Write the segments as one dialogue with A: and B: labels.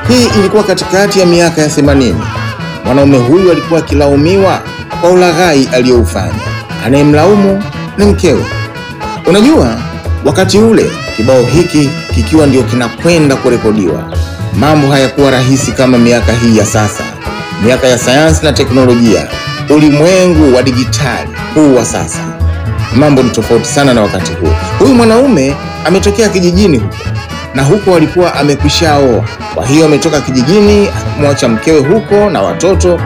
A: Hii ilikuwa katikati ya miaka ya 80. Mwanaume huyu alikuwa akilaumiwa kwa ulaghai aliyoufanya. Anayemlaumu ni mkewe. Unajua, wakati ule kibao hiki kikiwa ndio kinakwenda kurekodiwa, mambo hayakuwa rahisi kama miaka hii ya sasa, miaka ya sayansi na teknolojia, ulimwengu wa dijitali huu wa sasa. Mambo ni tofauti sana na wakati huo. Huyu mwanaume ametokea kijijini huko na huko alikuwa amekwishaoa. Kwa hiyo ametoka kijijini akimwacha mkewe huko na watoto,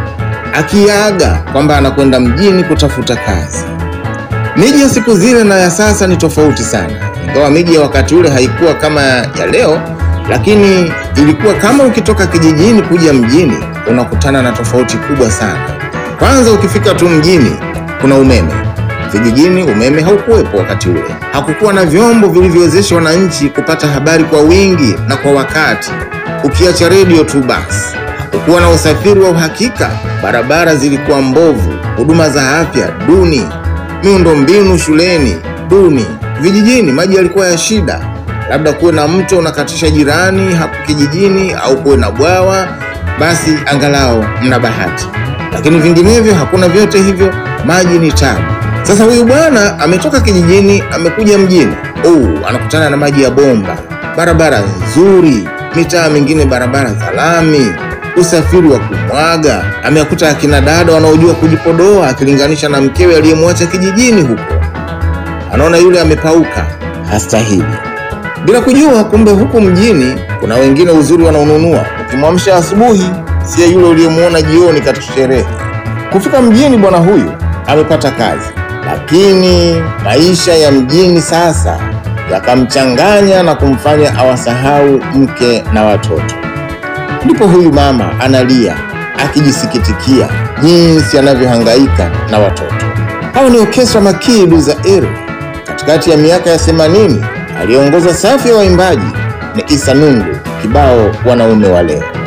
A: akiaga kwamba anakwenda mjini kutafuta kazi. Miji ya siku zile na ya sasa ni tofauti sana, ingawa miji ya wakati ule haikuwa kama ya leo, lakini ilikuwa kama ukitoka kijijini kuja mjini unakutana na tofauti kubwa sana. Kwanza ukifika tu mjini kuna umeme. Vijijini umeme haukuwepo wakati ule. Hakukuwa na vyombo vilivyowezesha wananchi kupata habari kwa wingi na kwa wakati, ukiacha redio tu basi. Hakukuwa na usafiri wa uhakika, barabara zilikuwa mbovu, huduma za afya duni, miundombinu shuleni duni. Vijijini maji yalikuwa ya shida, labda kuwe na mto unakatisha jirani hapo kijijini, au kuwe na bwawa, basi angalau mna bahati, lakini vinginevyo hakuna vyote hivyo, maji ni tabu. Sasa huyu bwana ametoka kijijini amekuja mjini. Oh, anakutana na maji ya bomba, barabara nzuri, mitaa mingine barabara za lami, usafiri wa kumwaga. Ameakuta akina dada wanaojua kujipodoa akilinganisha na mkewe aliyemwacha kijijini huko. Anaona yule amepauka, hastahili, bila kujua kumbe huku mjini kuna wengine uzuri wanaonunua. Ukimwamsha asubuhi, siye yule uliyemwona jioni katika sherehe. Kufika mjini, bwana huyu amepata kazi lakini maisha ya mjini sasa yakamchanganya na kumfanya awasahau mke na watoto. Ndipo huyu mama analia akijisikitikia jinsi anavyohangaika na watoto. Hao ni Orkestra Makidu za Eru. Katikati ya miaka ya 80 aliongoza safu ya waimbaji ni Isa Nungu, kibao wanaume wa leo.